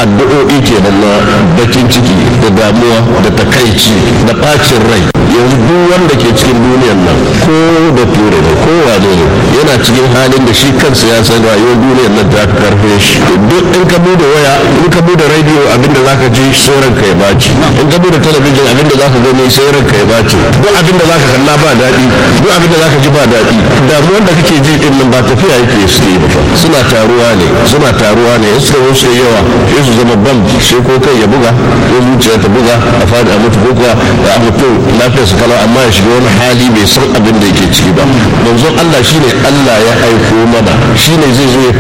addu'o'i kenan na bakin ciki da damuwa da takaici da bacin rai yanzu duk wanda ke cikin duniyar nan ko da ture ne ko wane ne yana cikin halin da shi kansa ya san rayuwar duniyar nan ta karfe shi duk in ka bude waya in ka bude radio abinda zaka ji sai ranka ya baci in ka bude talabijin abinda zaka gani sai ranka ya baci duk abinda zaka kalla ba daɗi duk abinda zaka ji ba daɗi damuwar da kake ji din nan ba tafiya yake suke ba suna taruwa ne suna taruwa ne in suka wuce yawa sai su zama bam sai ko kai ya buga ko zuciya ta buga a fadi a mutu ko kuwa da mutum lafiyar su kalau amma ya shiga wani hali bai san abin da yake ciki ba manzon Allah shine Allah ya aiko mana shine zai zo ya